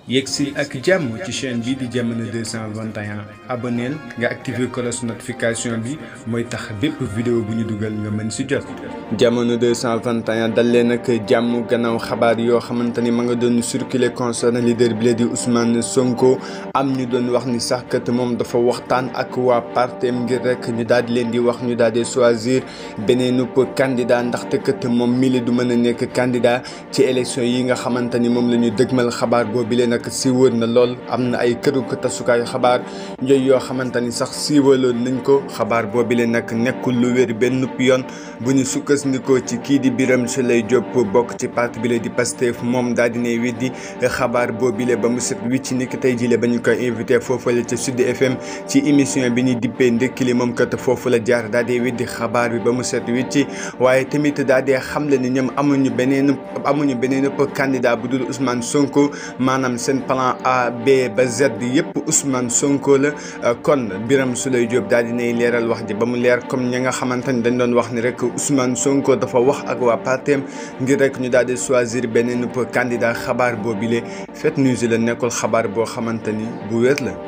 yegsi ak jàmm ci chaîne bi di jamono 221 aboneel nga activer cloche notification bi mooy tax bépp vidéo bu ñu dugal nga mën si jot. jamono 221 dal leen ak jàmm gannaaw xabaar yoo xamante ni ma nga doon circuler concernant leader bi la di Ousmane Sonko am ñu doon wax ni sax kat moom dafa waxtaan ak waa partem ngir rek ñu daal di leen di wax ñu daal di choisir beneen candidat ndaxte kat moom mii du mën a nekk candidat ci élection yi nga xamante ni moom la ñu dëgmal xabaar boobu leen nag siiwal na lool am na ay këru tasukaayu xabaar yooyu yoo xamante ni sax siiwaloon nañ ko xabaar boobu leen nag nekkul lu wér benn yoon bu ñu sukkandikoo ci kii di Birame Souleye Diop bokk ci parti bi la di Pastef moom daal di ne weddi xabaar boobu leen ba mu set wicc ni ki tey jii ba ñu koy invité foofu la ca Sud FM ci émission bi ñuy dippee ndekki li moom kat foofu la jaar daal di weddi xabaar bi ba mu set wicc waaye tamit daal di xamle ni ñoom amuñu beneen amuñu beneen candidat bu dul Ousmane Sonko maanaam seen plan A B ba Z yëpp Ousmane Sonko la kon Birame Souleye Diop daal dinay leeral wax ji ba mu leer comme ñi nga xamante ni dañ doon wax ni rek Ousmane Sonko dafa wax ak waa partem ngir rek ñu daal di choisir beneen candidat xabaar boobile fake news la nekkul xabaar boo xamante ni bu wér la